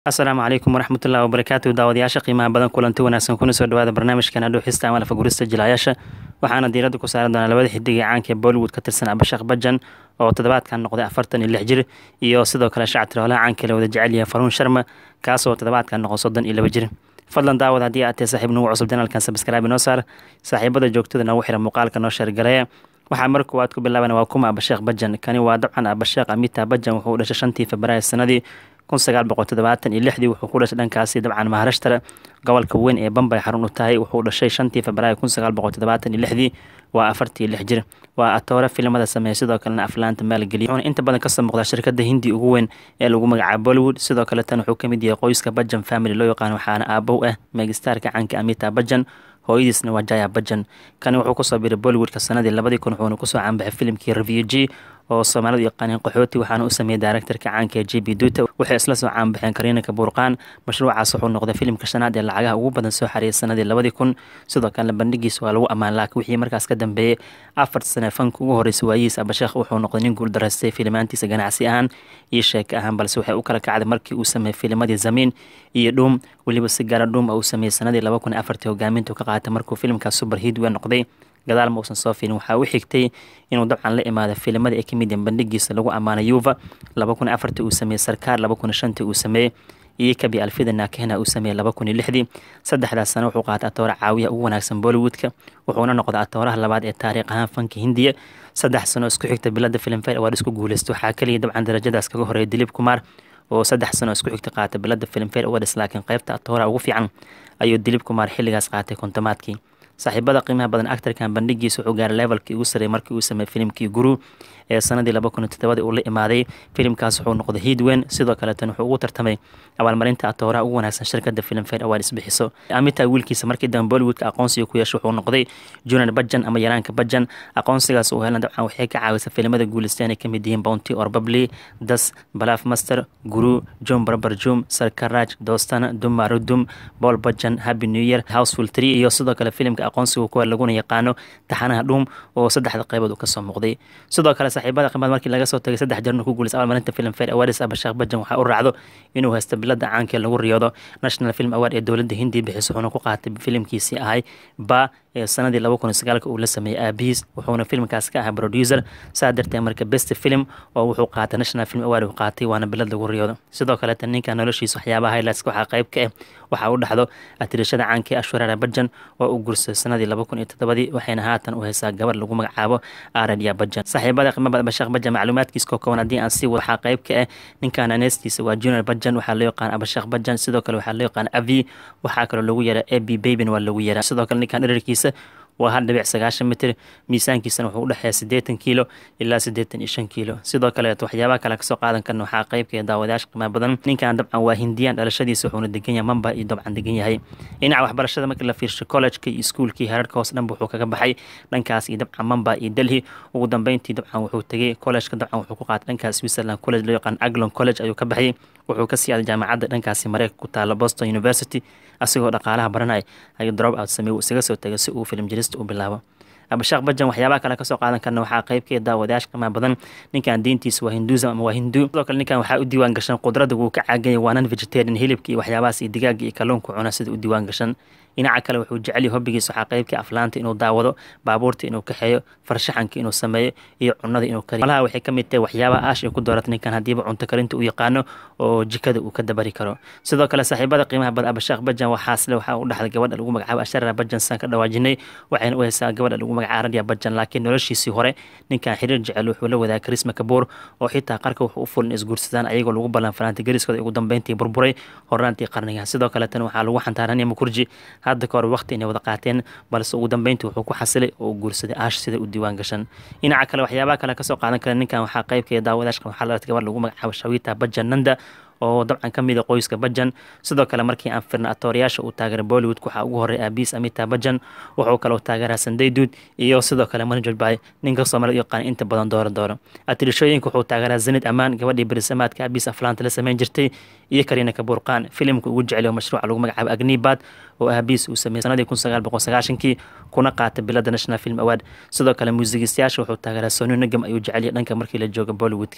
asalaamu calaykum waraxmatullahi wabarakaatu daawadayaasha qiimaha badan kulanti wanaagsan kuna soo dhawaada barnaamijkan adhuuxista ama lafagurista jilaayaasha waxaana diiradda ku saari doonaa labada xidig ee caanka ee bollywood ka tirsan abashakh bajan oo toddobaadkan noqday afartan iyo lix jir iyo sidoo kale shacabtir holaha caanka la wada jecel yahay faruun sharma kaasoo toddobaadkan noqon soddon iyo laba jir fadlan daawad haddii aad tahay saaxiib nagu cusub janalkan sabskraibe noo saar saaxiibada joogtada noogu xira muuqaalka noo sheergareeya waxaa mar koowaad ku bilaabana waa kuma abasheekh bajan kani waa dabcan abasheekh amita bajan wuxuu dhashay shantii februaayo sanadii kun sagaal boqol toddobaatan iyo lixdii wuxuu ku dhashay dhankaasi dabcan maharashtra gobolka weyn ee bambay xarun u tahay wuxuu dhashay shantii februaayo kun sagaal boqol toddobaatan iyo lixdii waa afartii lix jir waa atoore filimada sameeya sidoo kalena aflaanta maalgeliya wuxuuna inta badan kasoo muuqdaa shirkada hindi ugu weyn ee lagu magacaabo bollywood sidoo kale tan wuxuu kamid yahay qoyska bajan family loo yaqaan waxaana aabow ah megistarka caanka amita bajan hooyadiisna waa jaya bajan kani wuxuu kusoo biray bollywoodka sanadii labadii kun wuxuuna kusoo caanbaxay filimkii refugee oo soomaalidu yaqaaneen qaxooti waxaana u sameeyey directorka caanka ee j b duta waxay isla soo caanbaxeen kariinaka buurqaan mashruucaas wuxuu noqday filimka shanaad ee lacagaha ugu badan soo xareeyay sanadii labadii kun sidoo kalena bandhigiisa waa lagu ammaan laakiin wixii markaas ka dambeeyey afar sane fanka ugu horreysay waayihiis abasheekh wuxuu noqday nin guuldaraystay filimaantiisa ganacsi ahaan iyo sheeko ahaan balse waxay u kala kacday markii uu sameeyey filimadii zamiin iyo dhuum weliba si gaara dhuum uu sameeyey sanadii laba kun afartii hogaamintu ka qaatay markuu filimkaas super hidwe noqday gadaal ma uusan soo filin waxaa u xigtay inuu dabcan la imaado filimada ee kamid yahin bandhigiisa lagu ammaanay yuva laba kun afartii uu sameeyey sarkaar laba kun shantii uu sameeyey iyo kabi alfida naakehna uu sameeyey laba kun iyo lixdii saddexdaas sano wuxuu qaatay atoore caawiya ugu wanaagsan bollywoodka wuxuuna noqday atooraha labaad ee taariikh ahaan fanka hindiya saddex sano isku xigta bilada filmfare awaad isku guuleystay waxaa kaliya dabcan darajadaas kaga horeeya dilib kumaar oo saddex sano isku xigta qaatay bilada filmfare awards laakiin qeybta atooraha ugu fiican ayuu dilib kumaar xilligaas qaatay kontomaadkii saaxiibada qiimaha badan actarkan bandhigiisa wuxuu gaaray levelkii ugu sarreeyay markii uu sameeyey filimkii guru ee sanadii laba kun iyo toddobadii uu la imaaday filimkaas wuxuu noqday hiidweyn sidoo kaleetan wuxuu ugu tartamay abaalmarinta atooraha ugu wanaagsan shirkada filmfare awards bixiso amita wiilkiisa markii dambe bollywoodka aqoonsiga ku yeeshay wuxuu noqday junior bajan ama yaraanka bajan aqoonsigaas uu helan dabcan waxay ka caawisay filimada guulistaan ay kamid yihiin bounty or bably das balaf master guru john barbar jum sarkaraj dostana dumarudum paul bajan happy new year houseful tree iyo sidoo kale filimka aqoonsiga kuwa laguna yaqaano taxanaha dhuum oo saddexda qaybood uu kasoo muuqday sidoo kale saaxiibada qiimad markii laga soo tagay saddex jarnu ku guulisay abaalmarinta filmfare awards abashaakh bajan waxaa u raacdo inuu haysto bilada caanka ee lagu riyoodo national film award ee dowladda hindiya bixiso wuxuuna ku qaatay filimkiisii ahay ba ee sanadii laba kun iyo sagaalka uu la sameeyey aabihiis wuxuuna filmkaas ka ahaa producer saa darteed marka best film oo wuxuu qaatay national film award uu qaatay waana bilad lagu riyoodo sidoo kaleeta ninka noloshiisa waxyaabaha highlights waxaa qayb ka ah waxaa u dhaxdo atirashada caanka ee ashwarara bajan oo uu guursaday sanadii laba kun iyo toddobadii waxayna haatan u haysaa gabar lagu magacaabo aradiya bajan saaxiibada qiimada bashakh bajan macluumaadkiisa koo kooban haddii aan sii wado waxaa qayb ka ah ninkan aneestiisa waa junior bajan waxaa loo yaqaan abashakh bajan sidoo kale waxaa loo yaqaan avi waxaa kaloo lagu yeeraa ab babyn waa lagu yeeraa sidoo kale ninkan dherarkiisa waa hal dhibic sagaashan mitir miisaankiisana wuxuu udhexeeya siddeetan kiilo ilaa siddeetan iyo shan kiilo sidoo kaleet waxyaabaha kale kasoo qaadan karna waxaa qeybka daawadayaasha qiimaha badan ninkan dabcan waa hindiyaan dhalashadiisa wuxuuna degan yahay mamba iyo dabcan degan yahay dhinaca waxbarashada markii la fiirsho collejka iyo iskuulkii herarka hoos dhanba wuxuu kaga baxay dhankaas iyo dabcan mamba iyo delhi ugu dambeyntii dabcan wuxuu tegay collejka dabcan wuxuu ku qaatay dhankaas switzerland college loo yaqaan aglon college ayuu ka baxay wuxuu ka sii aaday jaamacadda dhankaasi mareykanka ku taala boston university asigoo dhaqaalaha baranay ayuu drop out sameey uu isaga soo tegay si uu filim jirista u bilaabo abashaakh bajan waxyaabaha kale kasoo qaadan karna waxaa qayb ka daawadayaasha qiimaha badan ninkan diintiisa waa hinduism ama waa hindu sidoo kale ninkan waxaa u diiwaan gashan qudrada wuu ka caaganya waa non vegetarian hilibka iyo waxyaabahaas iyo digaaga iyo kalluunka cuna sida u diiwaan gashan dhinaca kale wuxuu jecel yahay hobbigiisa waxaa qaybka aflaanta inuu daawado baabuurta inuu kaxeeyo farshaxanka inuu sameeyo iyo cunada inuu kariyo malaha waxay ka mid tahay waxyaabaha aash ay ku dooratay ninkan haddiiba cunto karinta uu yaqaano oo jikada uu ka dabari karo sidoo kale saaxiibada qiimaha bad abashaakh bajan waxaasle waxaa u dhaxday gabadha lagu magacaabo asharara bajan saan ka dhawaajinay waxayna u haysaa gabadha lagu magacaabo radia bajan laakiin noloshiisii hore ninkan xiriir jecel wuxuu la wadaagay karisma kabuur oo xitaa qarka wuxuu u fulan isguursadaan ayagoo lagu ballan fanaantay gariskooda ugu dambeyntii burburay horaantii qarniga sidoo kale tan waxaa lagu xantaaranaya mukurji hadda ka hor waqti inay wada qaateen balse ugu dambeyntii wuxuu ku xasilay oo uu guursaday aash sida u diiwaan gashan dhinaca kale waxyaabaha kale kasoo qaadan kara ninkan waxaa qaybka daawadaashka waxaa la gabar lagu magacaabo shawita bajan nanda oo dabcan ka mid a qoyska bajan sidoo kale markii aan firna atooriyaasha uu taageeray bollywood waxaa ugu horey aabiis amita bajan wuxuu kaloo taageeraa sandayduud iyo sidoo kale manajod bay ninka soomaalida u yaqaan inta badan dooro dooro atirishooyinka wuxuu taageeraa zanid amaan gabadhii berisamaadka aabiis aflaanta la sameyn jirtay iyo kariina kabuurqaan filimka ugu jecel oo mashruuca lagu magacaabo agnibad oo aabiis uu sameeyey sanadii kun sagaal boqol sagaashankii kuna qaatay bilada national film award sidoo kale muusigistayaasha wuxuu taageeraa sonu nagam ayuu jecel yahay dhanka markii la jooga bollywoodka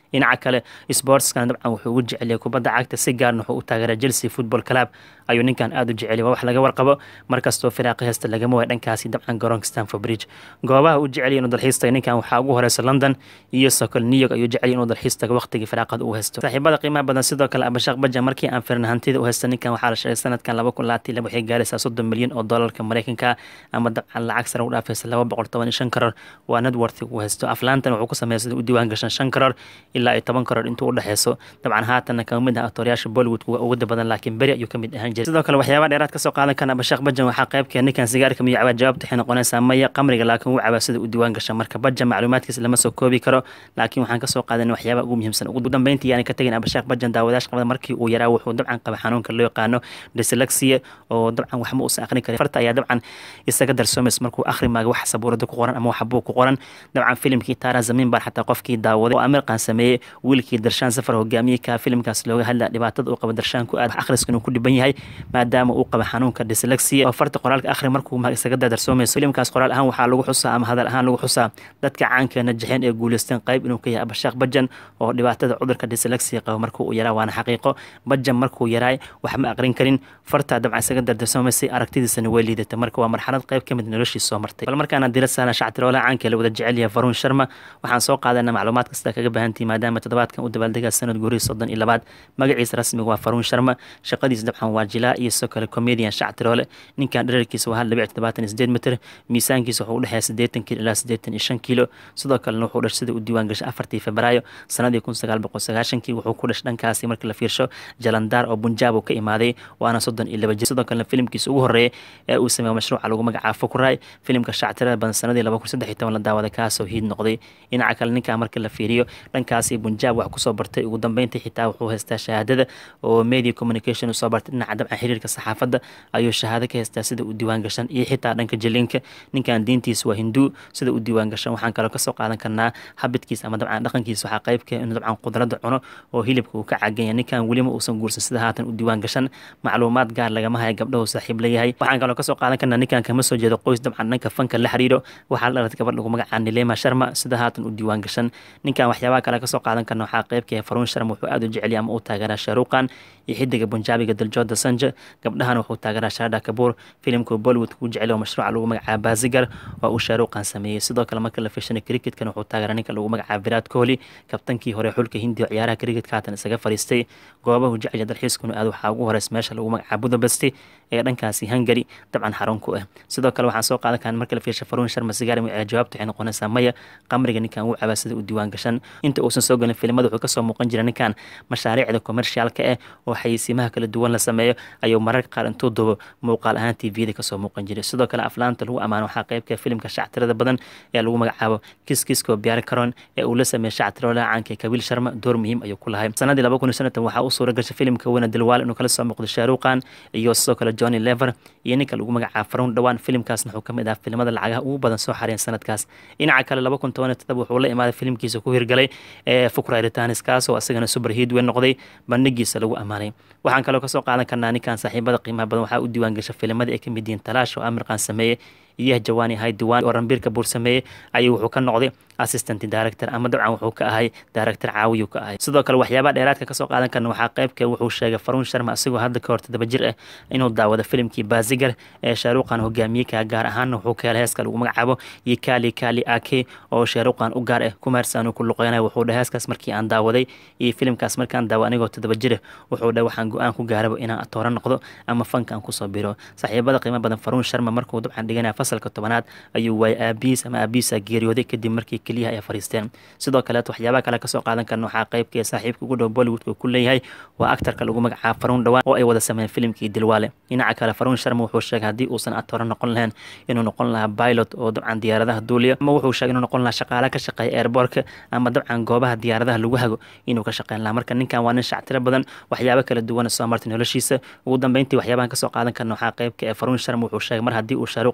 dhinaca kale sportskana dabcan wuxuu ugu jeceliyay kubadda cagta si gaarna wuxuu u taageeraa chelsea football club ayuu ninkan aada u jeceliya waa wax laga warqabo markastoo firaaqi heesta lagama waaya dhankaasi dabcan garoonka stanford bridge goobaha uu jeceliya inuu dalxiis taga ninkan waxaa ugu horeysa london iyo sokol new york ayuu jeceliya inuu dalxiis tago waqtigii firaaqada uu haysto saaxiibada qiimaha badan sidoo kale abashaq bajan markii aan firin hantida u haysta ninkan waxaa la sheegay sanadkan laba kun labaatan laba waxay gaaraysaa soddon milyan oo doolarka mareykanka ama dabcan lacag sare u dhaafaysa laba boqol toban iyo shan karoor waa networth uu haysto aflaantan wuxuu ku sameeya sida u diiwaan gashan shan karoor ilaa iyo toban karoor intuu u dhexeyso dabcan haatanna kama mid ah aktooryaasha bollywood kuwa ugu badan laakiin beri ayuu kamid ahaan jiray sidoo kale waxyaaba dheeraad kasoo qaadan kana abashaq bajan waxaa qaybkee ninkan sigaarka miyo cabaa jawaabta waxay noqonaysaa maya qamriga laakiin wuu cabaa sida u diiwaan gasha marka bajan macluumaadkiisa lama soo koobi karo laakiin waxaan kasoo qaadan waxyaaba ugu muhiimsan ugu dambeyntii yaani ka tegin abashaq bajan daawadayash qabada markii uu yaraa wuxuu dabcan qaba xanuunka loo yaqaano dyslexia oo dabcan waxma uusan aqrin karin farta ayaa dabcan isaga darsoomays markuu akhri maaga wax sabuurada ku qoran ama wax buu ku qoran dabcan filimkii taara zamiin baan xataa qofkii daawaday oo amirqan sameeyey wiilkii darshaan safar hogaamiyey ka filimkaas looga hadlaya dhibaatada uu qaba darshaan ku aad akhriskan uu ku dhiban yahay maadaama uu qaba xanuunka dyslexia oo farta qoraalka akhri markuu ma isaga darsoomayso filimkaas qoraal ahaan waxaa lagu xusaa ama hadal ahaan lagu xusaa dadka caankeena jexeen ee guuleysteen qayb inuu ka yahay abashaaq bajan oo dhibaatada cudurka dyslexia qaba markuu uu yaraa waana xaqiiqo bajan markuu yaraay wax ma aqrin karin fartaa dabcan isaga dardarsoomaysay aragtidiisana way liidata marka waa marxalad qayb ka mid noloshii soo martay bal markaana dira saala shactiroolaha caanka la wada jecel yahay faruun sharma waxaan soo qaadanaa macluumaad kasta kaga baahantihi maadaama toddobaadkan u dabaaldegaa sanad guurihii soddon iyo labaad magaciisa rasmiga waa faruun sharma shaqadiisa dabcan waa jilaa iyo sidoo kale comedian shactiroole ninkan dherarkiisa waa hal dhibic toddobaatan iyo sideed mitir miisaankiisa wuxuu u dhexeeya siddeetan kiilo ilaa siddeetan iyo shan kiilo sidoo kalena wuxuu dhash sida u diiwaan gashay afartii febraayo sanadii kun sagaal boqol sagaashankii wuxuu ku dhash dhankaasi markii la fiirsho jalandaar oo bunjaab uu ka imaaday waana soddon iyo laba jir sidoo kalena filimkiisa ugu horreeya ee uu sameeyo mashruuca lagu magacaabo fukuray filimka shactirada badan sanadii laba kun saddex iyo toban la daawada kaasoo hiid noqday dhinaca kale ninkaa marka la fiiriyo dhankaasi bunjaab wax kusoo bartay ugu dambeyntii xitaa wuxuu haystaa shahaadada oo media communication usoo bartay dhinaca dabcan xiriirka saxaafadda ayuu shahaado ka haystaa sida u diiwaan gashan iyo xitaa dhanka jaliinka ninkan diintiisa waa hinduu sida u diiwaan gashan waxaan kaloo kasoo qaadan karnaa habidkiisa ama dabcan dhaqankiisa waxaa qaybka inuu dabcan qudrada cuno oo hilibka uu ka caganya ninkan welima uusan guursan sida haatan u diiwaan gashan macluumaad gaar lagama haya gabdhahu saaxiib leeyahay waxaan kaloo kasoo qaadan karnaa ninkan kama soo jeedo qoys dabcan dhanka fanka la xiriiro waxaa la dhalatay gabadh lagu magacaa nilema sharma sida haatan u diiwaan gashan ninkan waxyaabaha kale kasoo qaadan karna waxaa qaybka faruun sharma wuxuu aada u jeceliya ama u taageeraa shaaruqan iyo xidiga bunjaabiga daljooda sanja gabdhahana wuxuu taageeraa shaada kabuur filimka bollywood kuu jecel oo mashruuca lagu magacaaba bazigar waa uu shaaruqan sameeyey sidoo kale marka la fiirshanay cricketkana wuxuu taageeraa ninka lagu magacaaba virat kohli kabtankii hore xulka hindi oo ciyaaraha cricketka haatan isaga fariistay goobahu jecel dalxiiskuna aad waxaa ugu horeys meesha lagu magacaaba budapest ee dhankaasi hungary dabcan xarun ku ah sidoo kale waxaan soo qaadan karan marka la fiirsha faruun sharma sigaar ee jawaabta waxay noqonaysaa maya qamriga ninkan wuu cabaa sida u diiwaan gashan inta uusan soo gelin filimada wuxuu kasoo muuqan jira ninkan mashaariicda commercialka ah oo xayeysiimaha kala duwan la sameeyo ayuu mararka qaar intuu dubo muuqaal ahaan tvda kasoo muuqan jiray sidoo kale aflaanta lagu ammaano waxaa qaybka filimka shactirada badan ee lagu magacaabo kiskisko biyaar karon ee uu la sameeyey shactiroolaha caanka kabiil sharma door muhiim ayuu ku lahay sanadii laba kun iyo sanatan waxaa u suura gashay filimka weyna dilwaal inuu kala soo muuqdo shaaruqan iyo sidoo kale johnny lever iyo ninka lagu magacaabo faruun dhowaan filimkaasna wuxuu kamid ah filimada lacagaha ugu badan soo xareen sanadkaas dhinaca kale laba kun toban iyo todoba wuxuu la imaaday filimkiisa ku hirgalay ee fukra ritanis kaas oo asagana super hiid weyn noqday bandhigiisa lagu ammaanay waxaan kaloo kasoo qaadan karnaa ninkan saaxiibada qiimaha badan waxaa u diiwaan gasha filimada ay kamid yihiin talaash oo amirqan sameeyey iyo jawaani hay diwaan oo rambiirka buur sameeyey ayuu wuxuu ka noqday assistant director ama dabcan wuxuu ka ahay director caawiyu ka ahay sidoo kale waxyaabaha dheeraadka kasoo qaadan karna waxaa qaybka wuxuu sheegay faruun sharma asigoo hadda ka hor todoba jir ah inuu daawado filimkii bazigar ee shaaruqan hogaamiyey ka gaar ahaanna wuxuu ka helay heeska lagu magacaabo iyo kali kali ake oo shaaruqan u gaar ah kumaarsaanu ku luqeynaya wuxuu dhahay heeskaas markii aan daawaday iyo filimkaas markaan daawo anigoo todoba jir ah wuxuu dhahay waxaan go-aan ku gaaraba inaan atooro noqdo ama fanka aan kusoo biro saaxiibada qiimo badan faruun sharma markuu dabcan dhiganaya fasalka tobanaad ayuu waayay aabihiis ama aabihiisa geeriyooday kadib markii keliyaha ay fariisteen sidoo kaleet waxyaabaha kale kasoo qaadan karna waxaa qaybkii saaxiibka ugu dhow bollywoodka ku leeyahay waa actarka lagu magacaabo faruun dhawaan oo ay wada sameeyeen filimkii dilwaale dhinaca kale faruun sharma wuxuu sheegay haddii uusan atooro noqon lahayn inuu noqon lahaa pilot oo dabcan diyaaradaha duuliya ama wuxuu sheegay inuu noqon lahaa shaqaale ka shaqeeya airbortka ama dabcan goobaha diyaaradaha lagu hago inuu ka shaqeyn lahaa marka ninkan waa nin shactiro badan waxyaabo kala duwan soo martay noloshiisa ugu dambeyntii waxyaabahan kasoo qaadan karna waxaa qaybka ee faruun sharma wuxuu sheegay mar haddii uu shaaruqan shaashada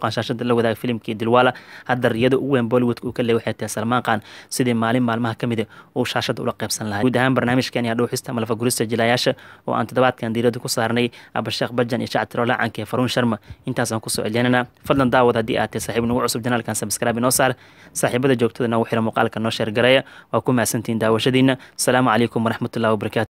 hadda la wadaaga filimkii dilwaala hadda riyada ugu weyn bollywoodka uu ka leey waxay tahay salmaan khan sidii maalin maalmaha ka mida uu shaashada ula qaybsan lahay guud ahaan barnaamijkan ayaa dhuuxista malafa gurista jilayaasha oo aan toddobaadkan diirada ku saarnay abasheekh bajan iyo shactiro lacanka ee faruun sharma intaasaan kusoo celinaynaa fadlan daawad haddii aad tahay saaxiib nagu cusub janaalkan sabskraibe inoo saar saaxiibada joogtada nagu xira muuqaalka noo sheergareeya waa ku mahadsantihiin daawashadiina asalaamu calaykum waraxmatullahi wabarakatu